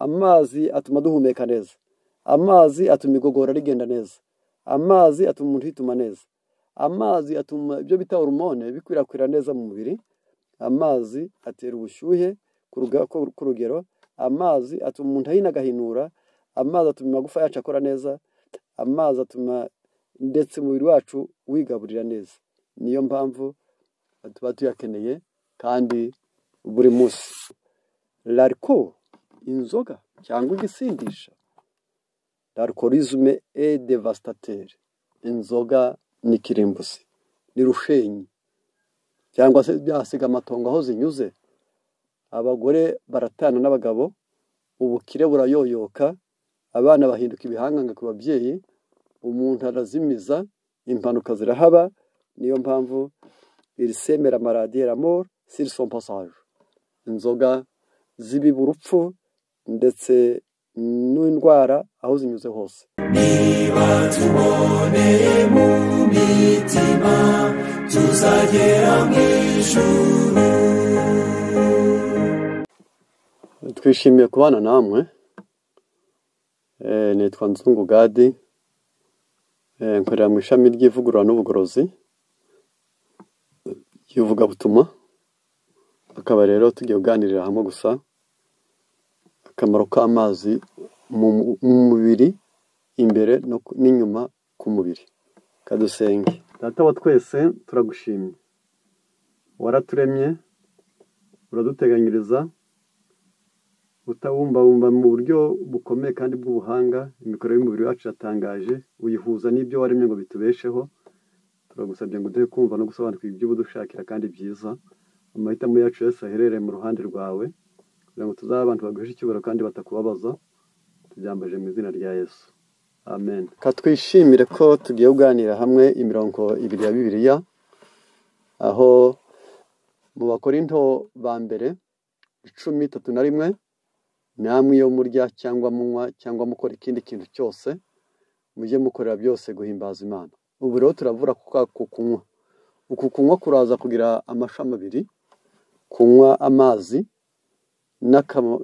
amazi atuma duhumeka neza amazi atuma igogora rigenda neza amazi atuma umuntu yituma neza amazi atuma ibyo bita horomone bikwirakwira neza mu mubiri amazi atera ubushyuhe ku rugero amazi atuma umuntu ahina agahinura amazi atuma amagufa yacu akora neza amazi atuma ndetse umubiri wacu wigaburira neza niyo mpamvu tuba tuyakeneye kandi buri munsi lariko inzoga cyangwa igisindisha larikorizume e devasitateri inzoga ni kirimbuzi ni rushenyi cyangwa se byasiga amatongo aho zinyuze abagore baratana n'abagabo ubukire burayoyoka abana bahinduka ibihanganga ku babyeyi umuntu arazimiza impanuka zirahaba niyo mpamvu irisemera amor sirisom pasaje inzoga zibiba urupfu ndetse n'indwara aho zinyuze hose niba tuboneye mu mitima tuzagera mu ijuru twishimiye kubana namwe nitwa nzungu gadi nkorera mu ishami ry'ivugurura n'ubugorozi ry'ivugabutumwa akaba rero tugiye kuganirira hamwe gusa akamaro k'amazi mu mubiri imbere n'inyuma ku mubiri kadusenge data wa twese turagushimye waraturemye uraduteganyiriza utawumbabumba mu buryo bukomeye kandi bw'ubuhanga imikorere y'umubiri wacu iratangaje uyihuza n'ibyo waremye ngo bitubesheho turagusabye ngo uduhe kumva no gusobanukirwa iby'ubudushakira kandi byiza amahitamo yacu yose aherereye mu ruhande rwawe kugira ngo tuzabe abantu baguhishe icyubahiro kandi batakubabaza tubyambaje mu izina rya yesu amen katwishimire ko tugiye kuganira hamwe imirongo ibiri ya bibiriya aho mu bakorinto ba mbere cumi itatu na rimwe namwe iyo murya cyangwa munywa cyangwa mukora ikindi kintu cyose mujye mukorera byose guhimbaza imana ubu rero turavura ku kunywa uku kunywa kuraza kugira amashami abiri kunywa amazi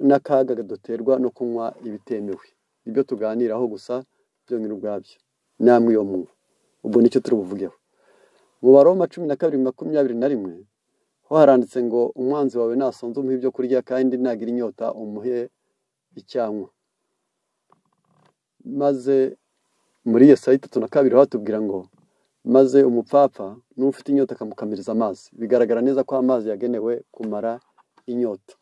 n'akaga duterwa no kunywa ibitemewe ibyo tuganiraho gusa byonyine ubwabyo namwe iyo munywa ubwo nicyo turi buvugeho mu baroma cumi na kabiri makumyabiri na rimwe ho haranditse ngo umwanzi wawe nasonze umuhe ibyo kurya kandi nagira inyota umuhe icyanywa maze muri iyo saa itatu na kabiri hatubwira ngo maze umupfapfa n'ufite inyota akamukamiriza amazi bigaragara neza ko amazi yagenewe kumara inyota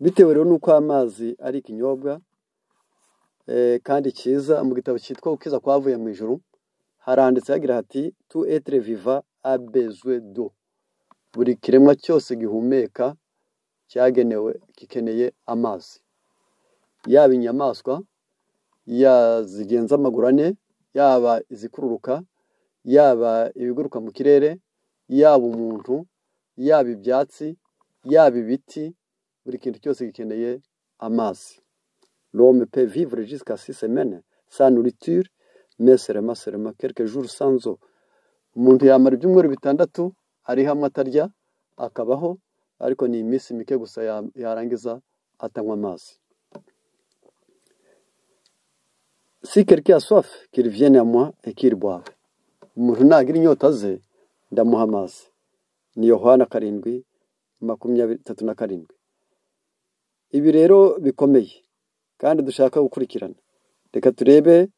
bitewe rero n'uko amazi ari ikinyobwa kandi cyiza mu gitabo cyitwa ukiza kwavuye mu ijoro haranditse hagira hati tu etire viva abezwe do buri kiremwa cyose gihumeka cyagenewe gikeneye amazi yaba inyamaswa zigenza amaguru ane yaba izikururuka yaba ibiguruka mu kirere yaba umuntu yaba ibyatsi yaba ibiti buri kintu cyose gikeneye amazi rome pe vivre jusqu'à six semaines sans nourriture mais seulement seulement quelques jours sans eau umuntu yamara ibyumweru bitandatu ari hamwe atarya akabaho ariko ni iminsi mike gusa yarangiza atanywa amazi si quelqu'un a soif qu'il vienne à moi et qu'il boive umuntu nagira inyota ze ndamuha amazi ni yohana karindwi makumyabiri itatu na karindwi ibi rero bikomeye kandi dushaka gukurikirana reka turebe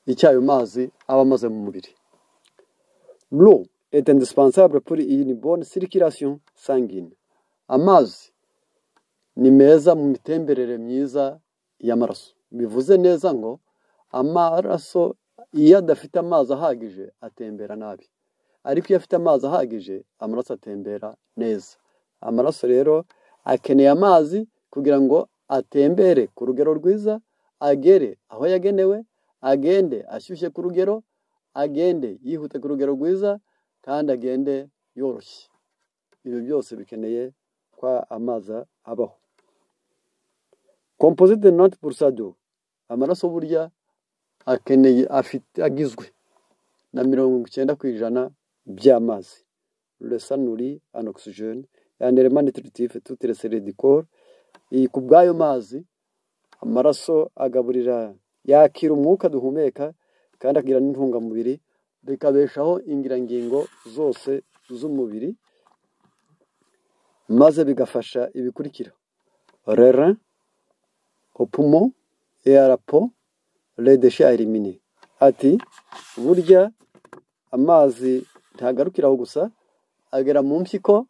icyo ayo mazi aba amaze mu mubiri lo est indispensable pour une bonne circulation sanguine amazi ni meza mu mitemberere myiza y'amaraso bivuze neza ngo amaraso iyo adafite amazi ahagije atembera nabi ariko iyo afite amazi ahagije amaraso atembera neza amaraso rero akeneye amazi kugira ngo atembere ku rugero rwiza agere aho yagenewe agende ashyushye ku rugero agende yihute ku rugero rwiza kandi agende yoroshye ibi byose bikeneye ko amazi abaho komposite noti purusado amaraso burya akeneye afite agizwe na mirongo icyenda ku ijana by'amazi resanuri anoxijene yanderema nitiritifu tutere seredikoro iyi ku bw'ayo mazi amaraso agaburira yakira umwuka duhumeka kandi agira n'intungamubiri bikabeshaho ingirangingo zose z'umubiri maze bigafasha ibikurikira rera opumo eyarapo redeshe elimine ati burya amazi ntagarukira aho gusa agera mu mpyiko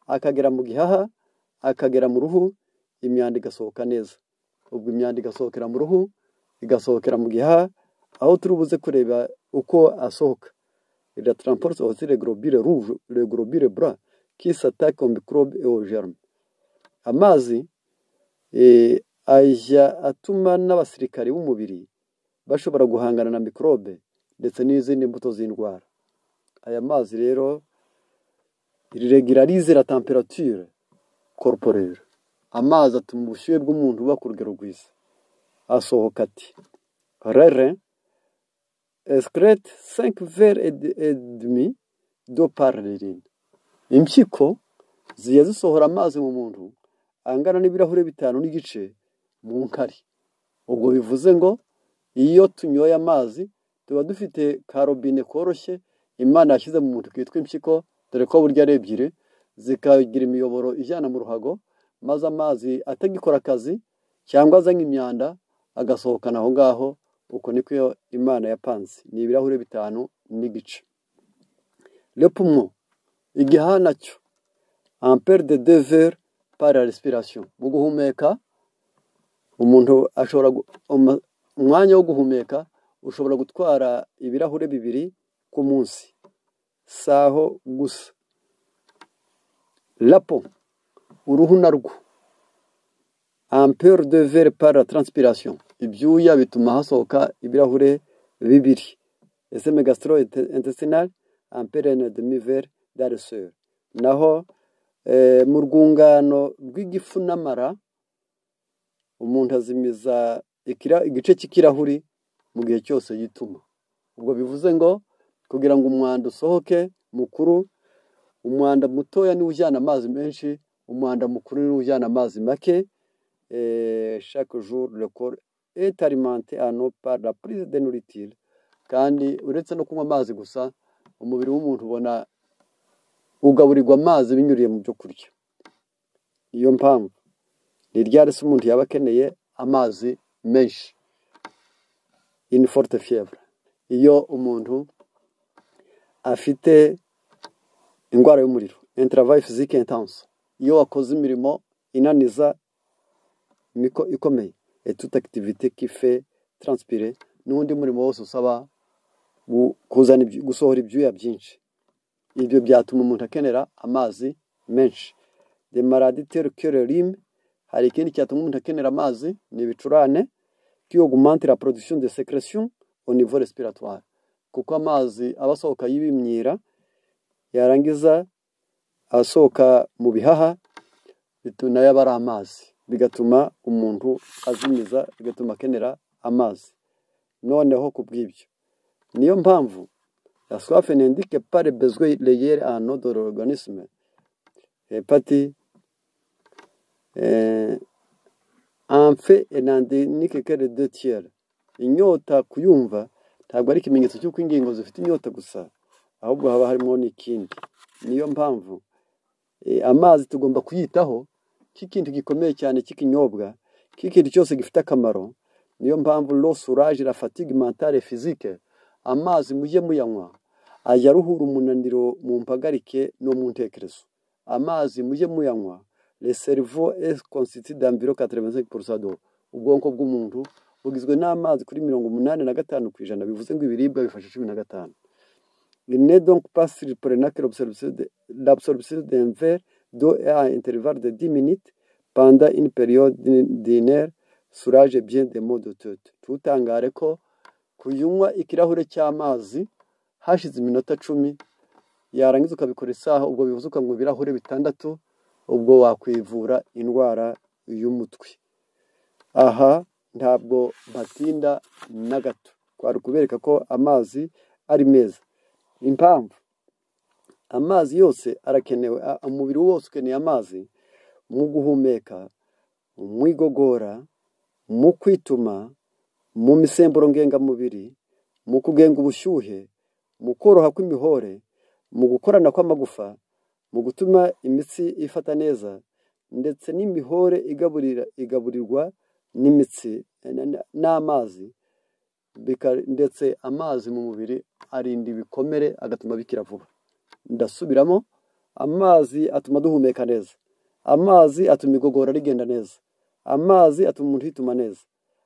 akagera mu gihaha akagera mu ruhu imyanda igasohoka neza ubwo imyanda igasohokera mu ruhu igasohokera mu gihaha aho turi buze kureba uko asohoka la transport of the globule rouge le globule blanc qui s'attaque au microbe et aux germes amazi ajya atuma n'abasirikari b'umubiri bashobora guhangana na mikorobe ndetse n'izindi mbuto z'indwara aya mazi rero regirarize la temperature corporelle amazi atuma ubushyuhe bw'umuntu buba ku rugero rwiza asohoka ati rere esikerete senke vere edemi do parerine impyiko ziya zisohora amazi mu muntu angana n'ibirahure bitanu n'igice mu nkari ubwo bivuze ngo iyo tunyoye amazi tuba dufite karobine koroshye imana yashyize mu muntu kitwa impyiko dore ko burya ari ebyiri zikagira imiyoboro ijyana mu ruhago maze amazi atagikora akazi cyangwa azanye imyanda agasohokana aho ngaho uko niko imana yapanze ni ibirahure bitanu n'igice repumo igihaha nacyo ampere de devere para respirasiyo mu guhumeka umuntu ashobora umwanya wo guhumeka ushobora gutwara ibirahure bibiri ku munsi saho gusa rapo uruhu narwo ampere de vere par la transpiration ibyuya bituma hasohoka ibirahure bibiri ese megastro intestinal ampere na demi vere dareseur naho mu rwungano rw'igifu n'amara umuntu azimiza igice cy'ikirahuri mu gihe cyose yituma ubwo bivuze ngo kugira ngo umwanda usohoke mukuru umwanda mutoya niwo ujyana amazi menshi umwanda mukuru niwo ujyana amazi make chaque jour le corps est alimenté à nos par la prise de nourriture kandi uretse no kunywa amazi gusa umubiri w'umuntu ubona ugaburirwa amazi binyuriye mu byo kurya niyo mpamvu ni ryari se umuntu yaba akeneye amazi menshi in forte fièvre iyo umuntu afite indwara y'umuriro interavayi fizike intense iyo wakoze imirimo inaniza ikomeye etuta akitivite kife taransipire n'undi murimo wose usaba gusohora ibyuya byinshi ibyo byatuma umuntu akenera amazi menshi demaraditeri kererime hari ikindi cyatuma umuntu akenera amazi ni ibicurane kiyogumantira porodikisiyo de sekeresiyo onivo resipiratwari kuko amazi aba asohoka y'ibimyira yarangiza asohoka mu bihaha nayo aba ari amazi bigatuma umuntu azimiza bigatuma akenera amazi noneho ku bw'ibyo niyo mpamvu yaswafe nendike pare bezwe reyere anodoro organisme hepati amfe enandinike kere de tiyere inyota kuyumva ntabwo ari ikimenyetso cy'uko ingingo zifite inyota gusa ahubwo haba harimo n'ikindi niyo mpamvu amazi tugomba kuyitaho nk'ikintu gikomeye cyane cy'ikinyobwa nk'ikintu cyose gifite akamaro niyo mpamvu losurage la fatigue mentale physique amazi mujye muyanywa ajya aruhura umunaniro mu mpagarike no mu ntekerezo amazi mujye muyanywa le cerveau est constitué d'environ 85% d'eau ubwonko bw'umuntu bugizwe n'amazi kuri mirongo umunani na gatanu ku ijana bivuze ngo ibiribwa bifasha cumi na gatanu ne donc pas sur prenacle l'absorption d'un verre d'eau à intervalle de 10 minutes pendant une période d'une heure surage bien des mots de tête tutangare ko kunywa ikirahure cy'amazi hashize iminota cumi yarangiza ukabikora isaha ubwo bivuze ukanywa ibirahure bitandatu ubwo wakwivura indwara y'umutwe aha ntabwo batinda na gato twari kubereka ko amazi ari meza impamvu amazi yose arakenewe umubiri wose ukeneye amazi mu guhumeka mu igogora mu kwituma mu misemburo ngengamubiri mu kugenga ubushyuhe mu koroha kw'imihore mu gukorana kw'amagufa mu gutuma imitsi ifata neza ndetse n'imihore igaburira igaburirwa n'imitsi n'amazi bika- ndetse amazi mu mubiri arinda ibikomere agatuma bikira vuba ndasubiramo amazi atuma duhumeka neza amazi atuma igogora rigenda neza amazi atuma umuntu yituma neza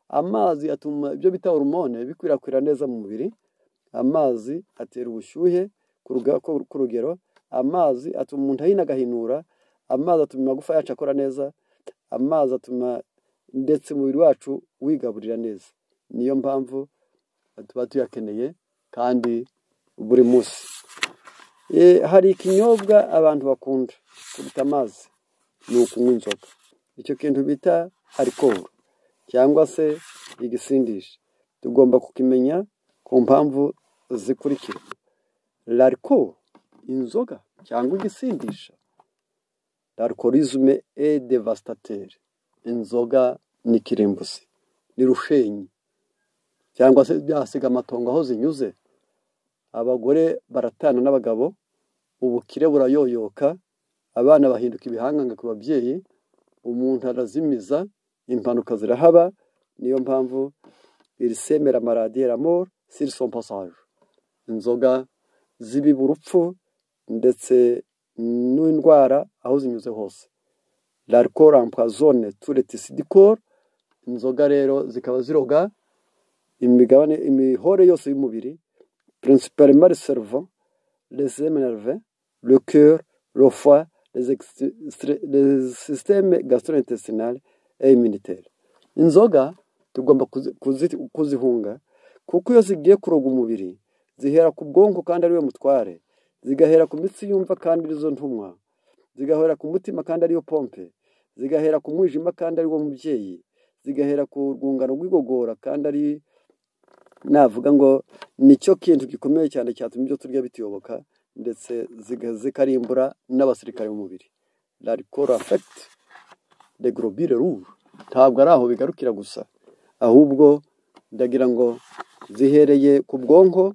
amazi atuma ibyo bita horumone bikwirakwira neza mu mubiri amazi atera ubushyuhe ku ruga- ku- ku rugero amazi atuma umuntu ahina agahinura amazi atuma amagufa yacu akora neza amazi atuma ndetse umubiri wacu wigaburira neza niyo mpamvu tuba tuyakeneye kandi buri munsi Eh, hari ikinyobwa abantu bakunda kuruta amazi ni ukunywa inzoga icyo kintu bita arikoro cyangwa se igisindisha tugomba kukimenya ku mpamvu zikurikira larikoro inzoga cyangwa igisindisha larikorizme e devastateri inzoga ni kirimbuzi ni rushenyi cyangwa se byasiga amatongo aho zinyuze abagore baratana n'abagabo ubukire burayoyoka abana bahinduka ibihanganga ku babyeyi umuntu arazimiza impanuka zirahaba niyo mpamvu iri semera maradiyera moro siri son pasaje inzoga zibiba urupfu ndetse n'indwara aho zinyuze hose larikoro ampazone turetisidikoro inzoga rero zikaba ziroga imigabane imihore yose y'umubiri principalement le cerveau, les énervés, le cœur, le foie, les, ex- stre- les systèmes gastrointestinal et immunitaire. Inzoga tugomba kuzi- kuzi- kuzihunga kuko iyo zigiye kuroga umubiri zihera ku bwonko kandi ariwe mutware, zigahera ku mitsi yumva kandi arizo ntumwa, zigahera ku mutima kandi ariyo pompe, zigahera ku mwijima kandi ariwo mubyeyi, zigahera ku rwungano rw'igogora kandi ari navuga ngo nicyo kintu gikomeye cyane cyatuma ibyo turya bituyoboka ndetse ziga- zikarimbura n'abasirikare b'umubiri larikoro afekiti de gorobire ruje ntabwo ari aho bigarukira gusa ahubwo ndagira ngo zihereye ku bwonko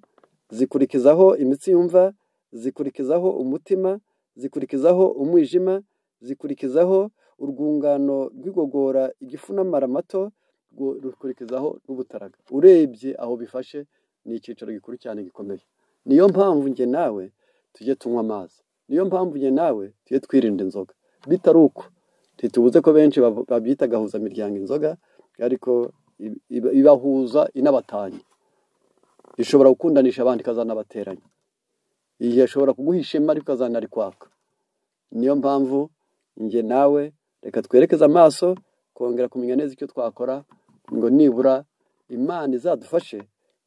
zikurikizaho imitsi yumva zikurikizaho umutima zikurikizaho umwijima zikurikizaho urwungano rw'igogora igifu n'amara mato rwo- rukurikizaho n'ubutaraga urebye aho bifashe ni icyiciro gikuru cyane gikomeye niyo mpamvu njye nawe tujye tunywa amazi niyo mpamvu njye nawe tujye twirinda inzoga bitari uko ntitubuze ko benshi bab- babyita gahuzamiryango inzoga ariko ib- ib- ibahuza inabatanya ishobora gukundanisha abandi ikazanabateranya iyi ishobora kuguha ishema ariko ikazanarikwaka niyo mpamvu njye nawe reka twerekeze amaso kongera kumenya neza icyo twakora ngo nibura imana izadufashe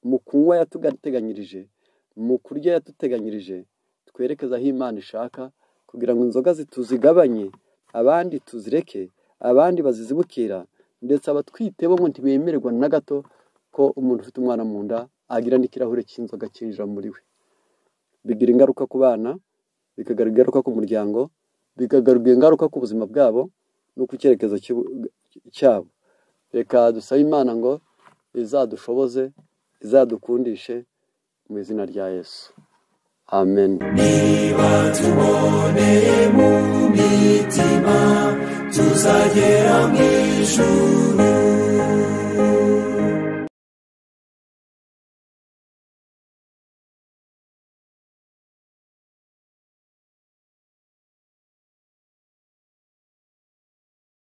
mu kunywa yatugateganyirije mu kurya yatuteganyirije twerekeze aho imana ishaka kugira ngo inzoga zi- tuzigabanye abandi tuzireke abandi bazizibukira ndetse abatwite bo ngo ntibemererwa na gato ko umuntu ufite umwana mu nda agira n'ikirahure cy'inzoga cyinjira muri we bigira ingaruka ku bana bikagira ingaruka ku muryango bikagaruka ingaruka ku buzima bwabo no ku cyerekezo cy'u- cyabo reka dusabe imana ngo izadushoboze izadukundishe mu izina rya yesu amen tuzagera mu ijuru